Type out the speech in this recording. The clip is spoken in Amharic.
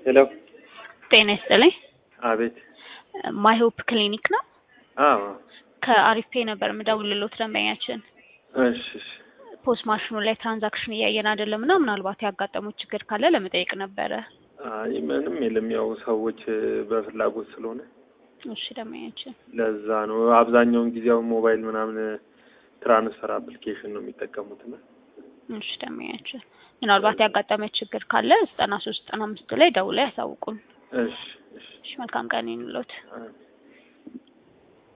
ሄሎ ጤና ይስጥልኝ። አቤት። ማይሆፕ ክሊኒክ ነው። አዎ ከአሪፍ ፔ ነበር የምደውልሎት ደንበኛችን እሺ እሺ። ፖስት ማሽኑ ላይ ትራንዛክሽን እያየን አይደለም እና ምናልባት ያጋጠሙት ችግር ካለ ለመጠየቅ ነበረ። አይ ምንም የለም። ያው ሰዎች በፍላጎት ስለሆነ እሺ ደንበኛችን ለዛ ነው። አብዛኛውን ጊዜ አሁን ሞባይል ምናምን ትራንስፈር አፕሊኬሽን ነው የሚጠቀሙት እና እሺ ደንበኛችን ምናልባት ያጋጠመ ችግር ካለ ዘጠና ሶስት ዘጠና አምስት ላይ ደውለው ያሳውቁን። እሺ እሺ እሺ መልካም ቀን ይኑሎት። አሜን።